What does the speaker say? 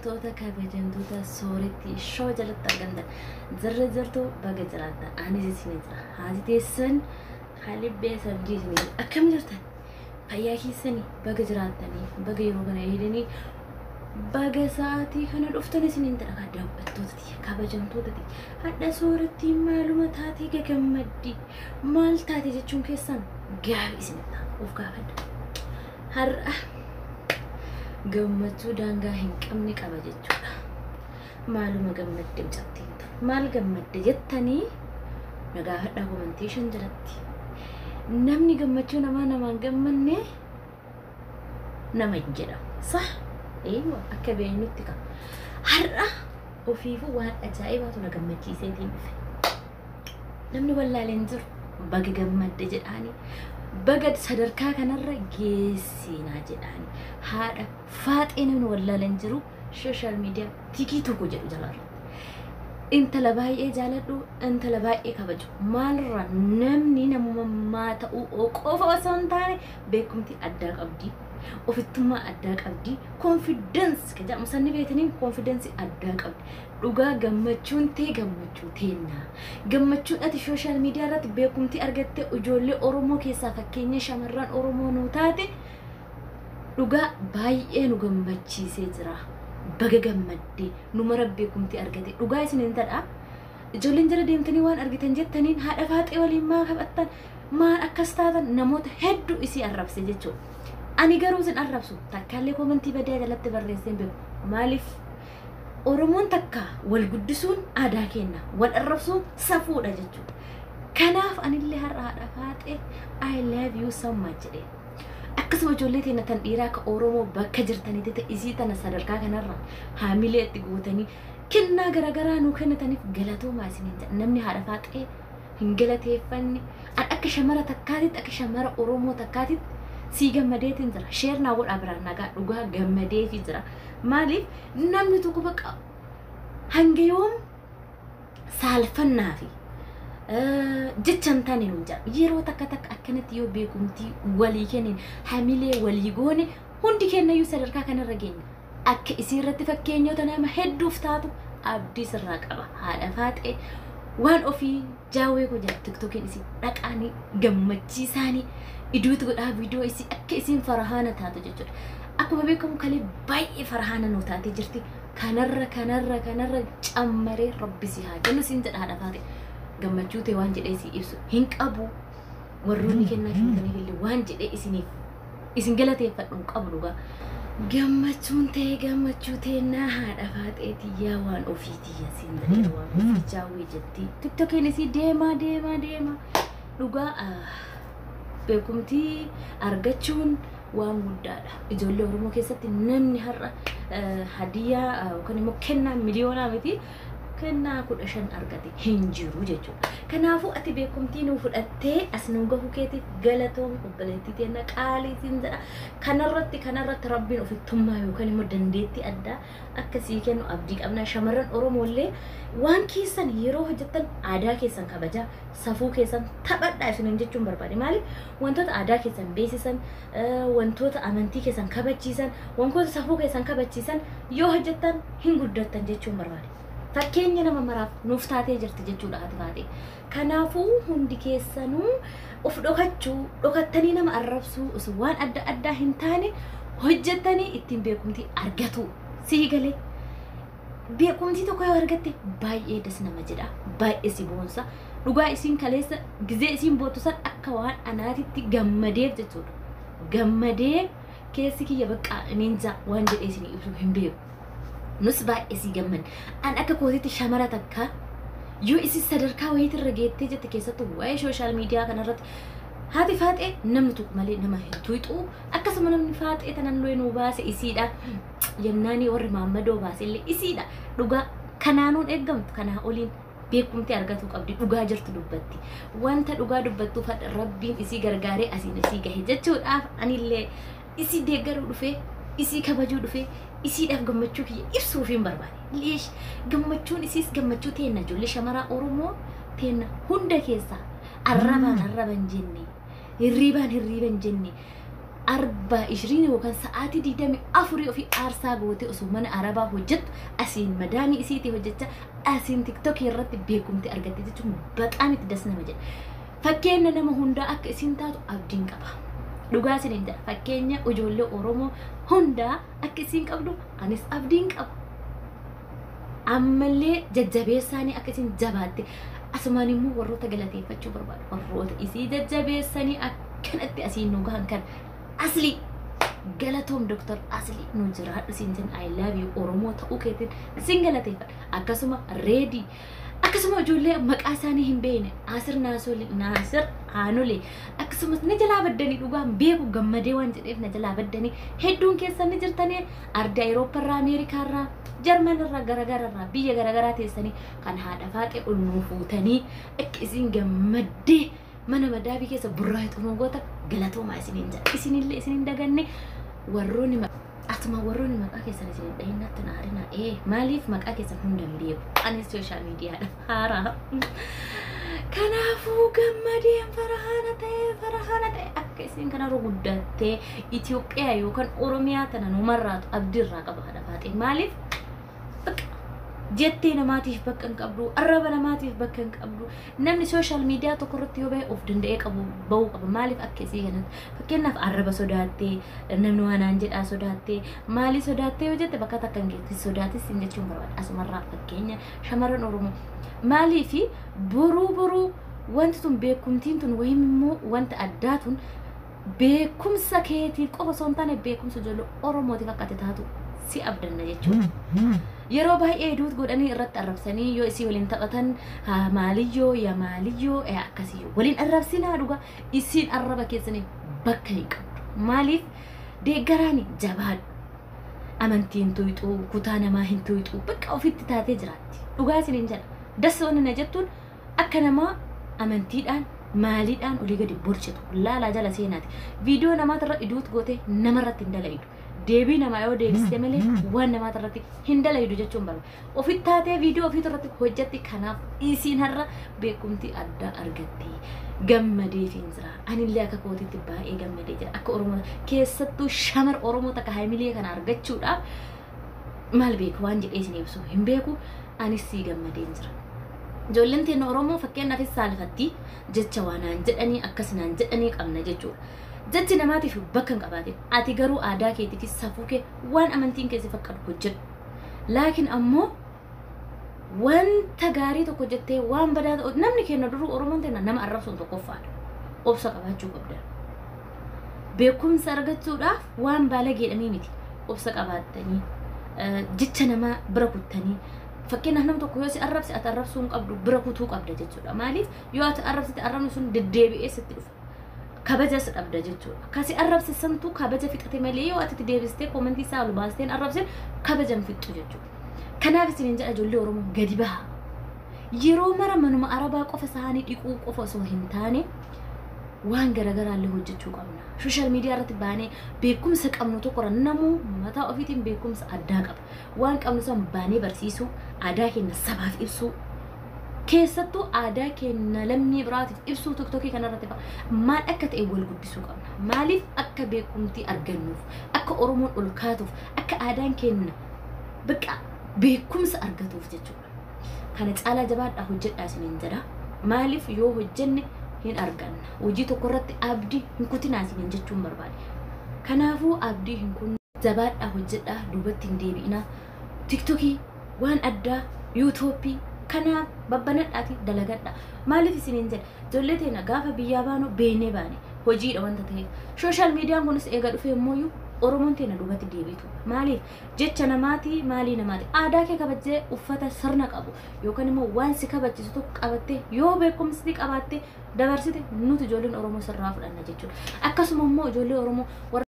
kabajamtoota kabajamtoota sooretti shoo jalatti argamtan zarra zartuu baga jiraata anis isin jira haati teessan halibbee sabdii isin akkam jirtan fayyaa keessanii baga jiraattanii baga yeroo kana eedanii baga sa'aatii kana dhuftan isiniin jedha daawwattootati kabajamtootati hadha sooratti maaluma taatee gagammaddi maal taate jechuun keessan gaarii isin ta'a of gaafadha har'a gammachuu daangaa hin qabne qaba jechuudha maaluma gammadde cabteettu maal gammadde jettanii na gaafadhaa komenteeshan jalatti namni gammachuu namaa namaan gammanne nama hin jedhamu sah eeywa akka beeynutti qaba har'a ofiifuu waan ajaa'ibaatu na gammachiiseetiin dhufe namni wallaaleen jiru baga gammadde jedhaanii baga sadarkaa kanarra geessinaa jedhaanii haadha faaxee namni wallaaleen jiru sooshaal miidiyaa tikii tokko jedhu jalaarratti intala baay'ee jaaladhu intala baay'ee kabaju maalirra namni namummaa ta'uu qofa osoo hin taane beekumtii addaa qabdi ofittummaa addaa qabdi koonfidensi ka jedhamu sanni beekaniin koonfidensi addaa qabdi dhugaa gammachuun tee gammachuu teenna gammachuun ati sooshaal miidiyaa irratti beekumtii argatte ijoollee oromoo keessaa fakkeenya shamarran oromoo nuu taate dhugaa baay'ee nu gammachiisee jira baga gammaddee nu mara beekumtii argate dhugaa isiniin tadha ijoolleen jala deemtanii waan argitan jettaniin haadha faaxee waliin maa qabattan maan akkas taatan namoota hedduu isii arrabse jechuudha ani garuu isin arrabsu takkaallee komentii badaa jalatti barreesseen beeku maaliif oromoon takka wal guddisuun aadaa kenna wal arrabsuun safuudha jechuudha kanaaf anillee har'a haadha faaxee i love you so much jedhee akkasuma ijoollee teenya tan dhiiraa akka oromoo bakka jirtanitti ta'e isii tana sadarkaa kanarra haamilee itti gootanii kennaa garaagaraa nuu kennitaniif galatoomaa isiniin jedha namni haadha faaxee hin galateeffanne an akka shamara takkaatitti akka shamara oromoo takkaatitti sii gammadeetiin jira sheer naa godhaa biraan nagaa dhugaa gammadeefi jira maaliif namni tokko baqa hanga yoom saalfannaa fi jechan taane nu jira yeroo takka takka akkanatti yoo beekumtii walii kennin hamilee walii goone hundi kennayyuu sadarkaa kanarra geenya akka isii irratti fakkeenyota nama hedduuf taatu abdii sirraa qaba haadha faaxee waan ofii jaawwee koo jira tiktokiin isii dhaqaanii gammachiisaanii iduutu godhaa viidiyoo isii akka isiin farahaana taatu jechuudha akkuma beekamu kalee baay'ee farahaana nu taatee jirti kanarra kanarra kanarra cammaree rabbisi haa jennu siin jedha haadha faaxee gammachuu ta'e waan jedhee si ibsu hin qabu warroonni kennaa filatanii illee waan jedhee isiniif isin galateeffadhu hin qabu dhugaa gammachuun ta'e gammachuu teennaa haadha faaxeetii yaa waan ofiitii siin jedhee waan ofii jaawwee jetti tiktokiin isii deemaa deemaa deemaa dhugaa beekumtii argachuun waan guddaadha ijoollee oromoo keessatti namni har'a hadiyyaa yookaan immoo kennaa miliyoonaa miti kennaa kudha shan argate hin jiru jechuudha. Kanaafuu ati beekumtii nuu fudhattee as nu gahu keetiif galatoom obboleettii teenna qaalii siin jedha. Kanarratti kanarratti rabbiin ofittummaa yookaan immoo dandeettii addaa akkasii kennu abdii qabna. Shamarran Oromoo illee waan keessan yeroo hojjettan aadaa keessan kabajaa safuu keessan taphadhaa isiniin jechuun barbaade. Maaliif wantoota aadaa keessan beeksisan wantoota amantii keessan kabachiisan wantoota safuu keessan kabachiisan yoo hojjettan hin guddattan jechuun barbaade. fakkeenya nama maraaf nuuf taatee jirti jechuudha ati taate kanaafuu hundi keessanuu of dhokachuu dhokattanii nama arrabsuu osoo waan adda addaa hin taane hojjettanii ittiin beekumtii argatu sii galee beekumtii tokko yoo argatte baay'ee das nama jedha baay'ee si boonsa dhugaa isiin kaleessa gizee isiin boottu san akka waan anaatitti gammadeef jechuudha gammadee keessi kiyya baqqaa ninja waan jedhee isin ibsu hin beeku nus baay'ee si gamman an akka kootitti shamara takka yoo isi sadarkaa wayiitirra geettee jette keessattuu waa'ee sooshaal miidiyaa kanarratti haati faaxee namni tokko malee nama hin tuyxu akkasuma namni faaxee tanan loe nuu baase isiidha yennaanii warri maammadoo baase illee isiidha dhugaa kanaanuun eeggamtu kanaa oliin beekumtii argachuu qabdi dhugaa jirtu dubbatti wanta dhugaa dubbattuuf hadha rabbiin isii gargaaree asiin isii gahe jechuudhaaf anillee isii deeggaruu dhufee isii kabajuu dhufee isiidhaaf gammachuu kiyya ibsuuf hin barbaade. Leesh gammachuun isiis gammachuu teenna ijoollee shamaraa Oromoo teenna hunda keessaa arrabaan arraban jenne hirriibaan hirriiban jenne arba ishirin yookaan sa'aatii digdami afurii ofii aarsaa gootee osoo mana arabaa hojjettu asiin madaamii isiitii hojjechaa asiin tiktokii irratti beekumti argatte jechuun baqaan itti das nama jedha. Fakkeenya nama hundaa akka isiin taatu abdiin qaba. Dhugaa isiniin jedha fakkeenya ijoollee Oromoo hundaa akka isiin qabdu anis abdiin qaba. Ammallee jajjabeessaanii akka isiin jabaatte asumaan immoo warroota galateeffachuu barbaadu. Warroota isii jajjabeessanii akkanatti asiin nu gahan kan asli galatoom doktor asli nu jiraadhu siin jenna I love you Oromoo ta'uu keetiin sin galateeffadha. Akkasuma reedii akkasuma ijoollee maqaa isaanii hin beekne Asir Naasoli Naasir Aanole akkasumas na jalaa baddanii dhugaan beeku gammadee waan jedheef na jalaa baddanii hedduun keessan ni jirtanii arda Awurooppaa irraa Ameerikaa irraa Jarman irraa garaagaraa irraa biyya garaagaraa teessanii kan haadha faaxee ol nuu fuutanii akka isin gammaddee mana madaabii keessa burraa xumogoota galatoomaa isiniin jedha isinillee isiniin daganne warroonni Atuma warroonni maqaa keessan isin dhahinnatti na arina ee maaliif maqaa keessan hunda hin beeku anis sooshaal miidiyaadha haaraa kanaafuu gammadeen farahaana ta'e farahaana ta'e akka isin kana guddattee Itoophiyaa yookaan Oromiyaa tana numarraatu abdiirraa qaba haadha faaxee maaliif jettee namaatiif bakka hin qabdu arraba namaatiif bakka hin qabdu namni sooshaal miidiyaa tokko irratti yoo bahe of danda'ee qabu bahuu qaba maaliif akka isii kanatti fakkeenyaaf arraba sodaattee namni waan aan jedhaa sodaattee maalii sodaattee yoo jette bakka takka hin geessi sodaatis hin jechuun barbaada asumarraa fakkeenya shamarran oromoo maalii fi boruu boruu wanti tun beekumtiin tun wayim immoo wanta addaa tun beekumsa keetiif qofa osoo hin taane beekumsa ijoollee oromootiif akka ati taatu si abdanna jechuudha. yeroo baay'ee duut godhanii irratti arrabsanii yoo isii waliin taphatan maaliyyoo yaa maaliyyoo akkasiyyoo waliin arrabsinaa dhuga isiin arraba keessanii bakka hin qabdu maaliif deeggaraani jabaadhu amantiin tuyxuu kutaa namaa hin tuyxuu bakka ofitti taatee jiraatti dhugaa isiniin jedha dassoonni na jettuun akka namaa amantiidhaan maaliidhaan olii gadi borcitu laalaa jala seenaati viidiyoo namaatirra iduut goote namarratti hin dala'idu deebii namaa yoo deebiste malee waan namaata irratti hin dalaydu jechuun barbaada. Ofitti taatee viidiyoo ofiit irratti hojjetti kanaaf isiin har'a beekumtii addaa argatte. Gammadee fi jira. Anillee akka kootiitti baay'ee gammadee jira. Akka Oromoo keessattuu shamar Oromoo takka haamilee kana argachuudhaaf maal beeku waan jedhee isin ibsu hin beeku anis sii gammadee jira. Ijoolleen teenya Oromoo fakkeenyaafis saalfatti jecha waanaan jedhanii akkasinaan jedhanii qabna jechuudha. jechi namaatiif bakka hin qabaatin ati garuu aadaa keetiif safuu kee waan amantiin keessi fakkatu hojjedhu laakiin ammoo wanta gaarii tokko jettee waan badaa ta'u namni keenya duruu oromoon teenya nama arrabsuun tokkoffaadha obsa qabaachuu qabda beekumsa argachuudhaaf waan baalageedhanii miti obsa qabaattanii jecha namaa bira kuttanii fakkeenyaaf nam tokko yoo si arrabse ati arrabsuu hin qabdu bira kutuu qabda jechuudha maaliif yoo ati arrabsite arrabni sun deddeebi'ee sitti dhufa kabajas dhabda jechuudha. Kasi arrabsisantu kabaja fixate malee yoo ati deebistee koomentii isaa ol baasteen arrabseen kabaja hin fixxu jechuudha. Kanaaf isiniin jedha ijoollee Oromoo gadi baha. Yeroo mara manuma arabaa qofa isaanii dhiquu qofa osoo hin taane waan garaagaraallee hojjechuu qabna. Sooshaal miidiyaa irratti baanee beekumsa qabnu tokko namuu mataa ofiitiin beekumsa addaa qaba. Waan qabnu san baanee barsiisuu, aadaa keenya sabaaf ibsuu, keessattuu aadaa keenya lammii biraatiif ibsuu tiktokii kanarratti maal akka ta'e wal guddisuu qabna. Maaliif akka beekumtii argannuuf, akka Oromoon ol kaatuuf, akka aadaan keenya biqa beekumsa argatuuf jechuudha. Kana caalaa jabaadhaa hojjedhaa isiniin jedha. Maaliif yoo hojjenne hin arganna. Hojii tokko irratti abdii hin kutinaa isiniin jechuun barbaade. Kanaafuu abdii hin kun jabaadhaa hojjedhaa duubatti hin deebi'inaa. Tiktokii waan addaa yuutuubii kanaaf babbanadhaati dalagadha maaliif isiniin jedha ijoollee teenya gaafa biyyaa baanu beeknee baane hojiidha wanta ta'eef sooshaal miidiyaan kunis eega dhufe immoo oromoon teenya duubatti deebitu maaliif jecha namaati maalii namaati aadaa kee kabajjee uffata sirna qabu yookaan immoo waan si kabachiisu tokko qabattee yoo beekumsi qabaatte dabarsite nuti ijoolleen oromoo sirraa fudhanna jechuudha akkasuma immoo ijoollee oromoo